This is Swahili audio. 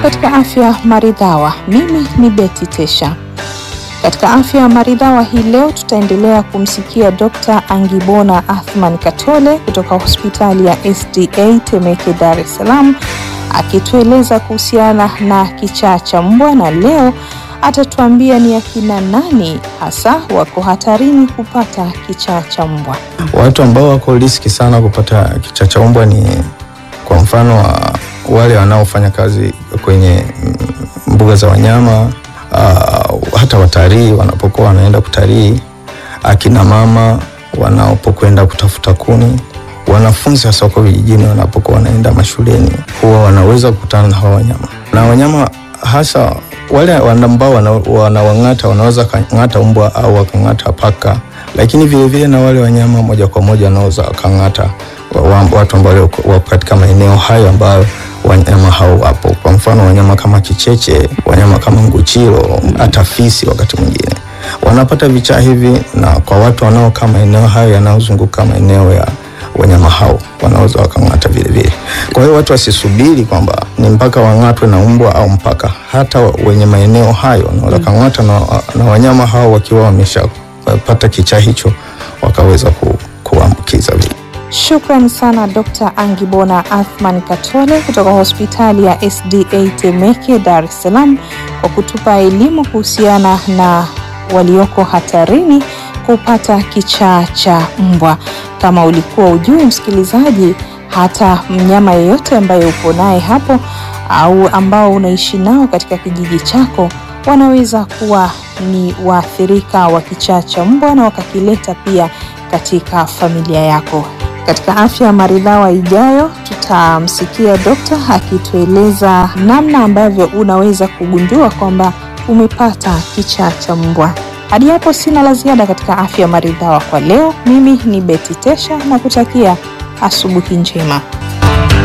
katika afya maridhawa. Mimi ni Betty Tesha. Katika afya maridhawa hii leo tutaendelea kumsikia Dr. Angibona Athman Katole kutoka hospitali ya SDA Temeke, Dar es Salaam akitueleza kuhusiana na kichaa cha mbwa, na leo atatuambia ni akina nani hasa wako hatarini kupata kichaa cha mbwa. Watu ambao wako riski sana kupata kichaa cha mbwa ni kwa mfano wa wale wanaofanya kazi kwenye mbuga za wanyama uh, hata watalii wanapokuwa wanaenda kutalii, akina mama wanapokwenda kutafuta kuni, wanafunzi hasa wako vijijini wanapokuwa wanaenda mashuleni, huwa wanaweza kukutana na hawa wanyama na wanyama hasa wale ambao wanawang'ata wanaweza kang'ata mbwa au wakang'ata paka, lakini vilevile na wale wanyama moja kwa moja wanaweza wakang'ata watu ambao wako katika maeneo hayo ambayo wanyama hao wapo. Kwa mfano wanyama kama kicheche, wanyama kama nguchiro, hata fisi wakati mwingine wanapata vichaa hivi, na kwa watu wanaokaa maeneo hayo yanayozunguka maeneo ya wanyama hao wanaweza wakang'ata vile vile. Kwa hiyo watu wasisubiri kwamba ni mpaka wang'atwe na mbwa au mpaka, hata wenye maeneo hayo wanaweza kang'ata na, na wanyama hao wakiwa wameshapata kichaa hicho wakaweza ku, kuambukiza vile. Shukran sana Dr. Angibona Athman Katole kutoka hospitali ya SDA Temeke, Dar es Salaam kwa kutupa elimu kuhusiana na walioko hatarini kupata kichaa cha mbwa. Kama ulikuwa ujui, msikilizaji, hata mnyama yeyote ambaye upo naye hapo au ambao unaishi nao katika kijiji chako wanaweza kuwa ni waathirika wa kichaa cha mbwa na wakakileta pia katika familia yako. Katika afya maridhawa ijayo, tutamsikia dokta akitueleza namna ambavyo unaweza kugundua kwamba umepata kichaa cha mbwa. Hadi hapo sina la ziada katika afya maridhawa kwa leo. Mimi ni Betty Tesha na kutakia asubuhi njema.